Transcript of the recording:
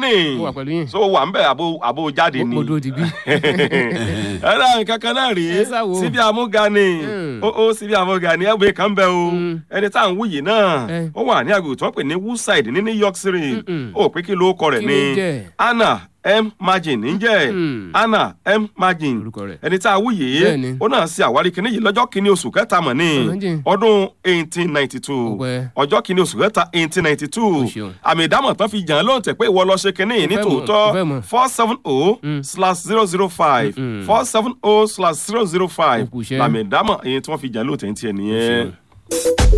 ni Mo wà pẹ̀lú yín. so wà ń bẹ̀ àbò àbò jáde ni mo dúró di bí. ẹ̀rọ nǹkan kan náà rí Ẹ sá wo. síbi àmúga ni Mm. ó ó síbi àmúga ni ẹgbẹ́ kan bẹ o Mm. ẹni tá à ń wúyì náà Eh. ó wà ní agbègbè tó ń pè ní woodside ní new york city Mm-mm. ó pé kí ló kọ rẹ̀ Kí ní ló jẹ́? anna m margin níjẹ́ Mm. anna m margin Orúkọ rẹ̀. ẹni tá a wúyè Bẹ́ẹ̀ni. ó náà ṣe àwárí kinní yìí lọ́jọ́ kìíní oṣù kẹta mọ̀ ní Ọlọ́jìn. ọdún eighteen ninety two Ọpẹ́. ọjọ́ kìíní oṣù kẹta eighteen ninety two O ṣeun. àmì ìdámọ̀ tán fi jàn án lóhùn tẹ̀ pé ìwọ lọ ṣe kinní yìí ní Mo fẹ́ mọ̀, tòótọ́ mo fẹ́ mọ̀. four seven oh Mm. slash zero zero five Mm-mm. four seven oh slash zero zero five Ó kù iṣẹ́. làmì ìdámọ̀ èyí tí wọ́n fi jàn án lóhùn tẹ̀ ń tiẹ̀ nìyẹn. ṣeun.